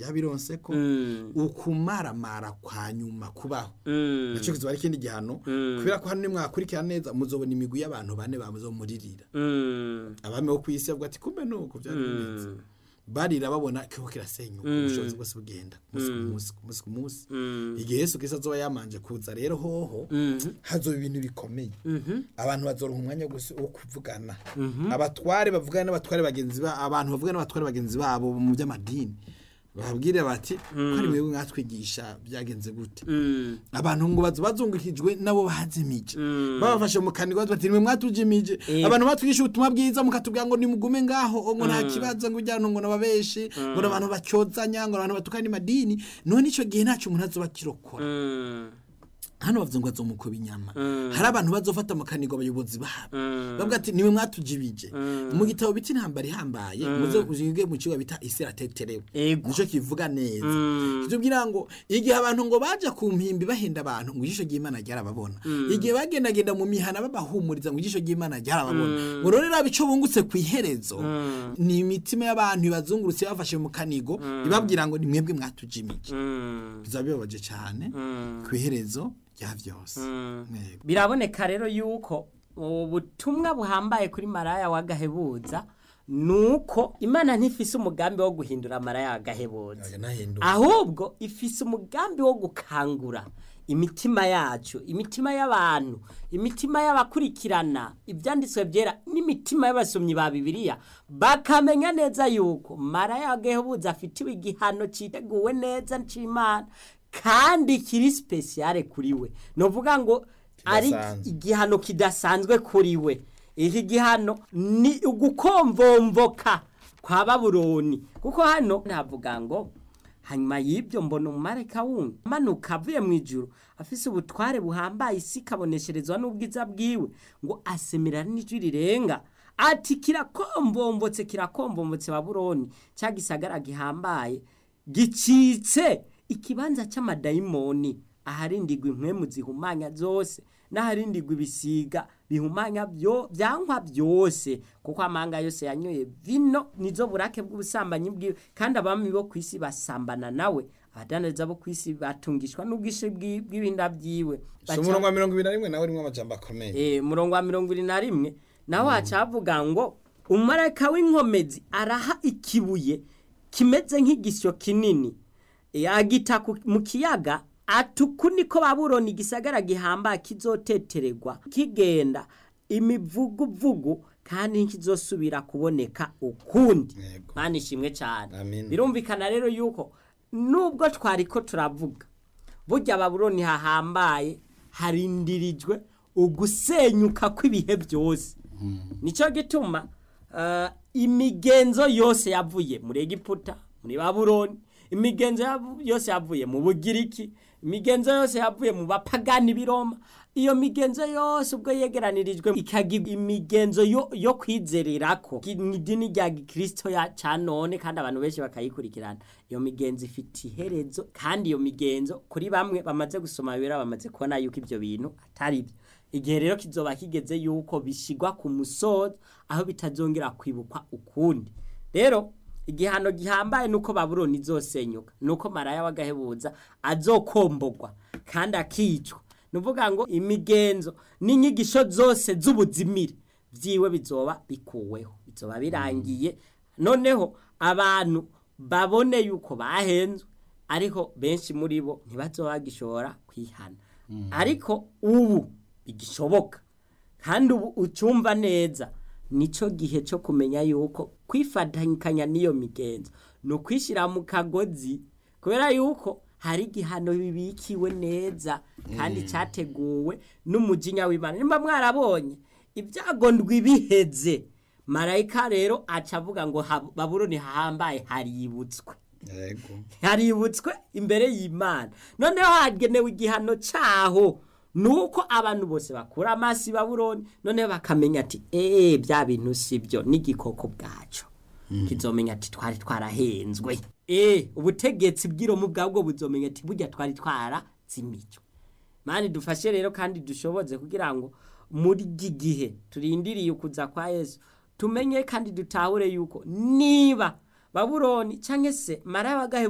yabironse ko Mm. ukumaramara kwa nyuma kubaho Mm. naco kizoba ari ikindi gihano kubera ko hano nimwakurikira neza muzobona imigwi y'abantu bane bamuzomuririra Mm. abami bo kw'isi bavuga ati kumbe nuko vyari bimeze barira babona kiko kirasenyuka ubushobozi bwose bugenda ku munsi ku munsi ku munsi ku munsi igihe yesu kristo azoba yamanje kuza rero hoho hazoba ibintu bikomeye abantu bazoronka umwanya wo gusi- wo kuvugana abatware bavugana n'abatware bagenzi ba abantu bavugana n'abatware bagenzi babo mu by'amadini bababwire bati ko ari mwebwe mwatwigisha byagenze gute Mm. abantu ngo bazo bazungukijwe nabo bazimije babafashe mu kanigwa bati nimwe mwatujimije Eh. abantu batwigisha ubutumwa bwiza mukatubwira ngo nimugume ngaho ngo nta kibazo ngo ujyana ngo nababeshi ngo abantu bacyozanya ngo abantu batukana imadini none ico gihe ntaco umuntu azoba kirokora Mm. hano bavuze ngo azomukuba inyama hari abantu bazofata mu kanigo abayobozi babo bavuga ati niwe mwatujibije mu gitabo bita intambara ihambaye muze uzige mu kigo bita isi irateterewe Ego. nico kivuga neza kitubwira ngo igihe abantu ngo baja ku mpimbi bahenda abantu ngo ijisho ry'imana ryarababona igihe bagendagenda mu mihana babahumuriza ngo ijisho ry'imana ryarababona ngo rero raba ico bungutse ku iherezo ni imitima y'abantu ibazungurutse bafashe mu kanigo ibabwira ngo ni mwebwe mwatujimije Mm. bizaba bibabaje cyane ku iherezo rya byose Yego. biraboneka rero yuko ubutumwa buhambaye kuri maraya w'agahebuza nuko imana ntifise umugambi wo guhindura maraya w'agahebuza Oya, nahinduka. ahubwo ifise umugambi wo gukangura imitima yacu imitima y'abantu imitima y'abakurikirana ibyanditswe byera n'imitima y'abasomyi ba bibiliya bakamenya neza yuko maraya w'agahebuza afitiwe igihano cyiteguwe neza c'imana kandi kiri spesiyare kuri we ni ukuvuga ngo ari Kidasanzwe. igihano kidasanzwe kuri we iki gihano ni ugukomvomvoka kwa babuloni kuko hano navuga ngo hanyuma y'ibyo mbona umumarayika wundi amanuka avuye mu ijuru afise ubutware buhambaye isi ikabonesherezwa n'ubwiza bwiwe ngo asemera n'ijwi rirenga ati kirakombombotse kirakombombotse babuloni cya gisagara gihambaye gicitse ikibanza cy'amadayimoni aharindigwa impwemu zihumanya zose n'aharindigwa ibisiga bihumanya byo byankwa byose kuko amanga yose yanyoye vino nizo burake bw'ubusambanyi bwiwe kandi abami bo ku isi basambana nawe abadandaza bo ku isi batungishwa n'ubwinshi bw'i- bw'ibinda byiwe si umurongo wa mirongo ibiri na rimwe nawe urimo amajambo akomeye Eh, murongo wa mirongo ibiri na rimwe naho hacavuga ngo umumarayika w'inkomezi araha ikibuye kimeze nk'igisyo kinini Eh, agita ku- mu kiyaga atuku niko babuloni igisagara gihamba kizotetererwa kigenda imivuguvugu kandi nkizosubira kuboneka ukundi Yego. mana ishimwe cyane Amen. birumvikana rero yuko nubwo twariko turavuga burya babuloni hahambaye harindirijwe ugusenyuka kw'ibihe byose nicyo gituma eh, imigenzo yose yavuye muri egiputa muri babuloni imigenzo yavu- yose yavuye mu bugiriki imigenzo yose yavuye mu bapagani b'iroma iyo migenzo yose ubwo yegeranirijwe ikagira imigenzo yo, yo kwizererako Ki- mu idini rya gikristo ya ca none kandi abantu benshi bakayikurikirana iyo migenzo ifite iherezo kandi iyo migenzo kuri bamwe bamaze gusoma bibera bamaze kubona yuko ibyo bintu atari byo igihe rero kizoba kigeze yuko bishigwa ku musozo aho bitazongera kwibukwa ukundi rero igihano gihambaye nuko babuloni izosenyuka nuko maraya w'agahebuza azokombogwa kandi akicwa nuvuga ngo imigenzo n'inyigisho zose z'ubuzimire byiwe bizoba bikuweho bizoba birangiye noneho abantu babone yuko bahenzwe ariko benshi muri bo ntibazoba bagishobora kwihana ariko ubu bigishoboka kandi ubu ucyumva neza nicyo gihe cyo kumenya yuko kwifatanya n'iyo migenzo ni ukwishyira mu kagozi kubera yuko hari igihano bibikiwe neza kandi cyateguwe n'umujinya w'imana nimba mwarabonye ibyago ndwi biheze marayika rero aca avuga ngo hab- babuloni hahambaye haributswe yego haributswe imbere y'imana noneho hagenewe igihano cyaho nuko abantu bose bakura amaso i babuloni noneho bakamenya ati eee bya bintu si byo n'igikoko bwacu kizomenya ati twari twarahenzwe eee ubutegetsi bw'iromu bwabwo buzomenya ati burya twari twarazimijwe mani dufashe rero kandi dushoboze kugira ngo muri iki gihe turindiriye ukuza kwa yesu tumenye kandi dutahure yuko niba babuloni cyangwa se maraya w'agahe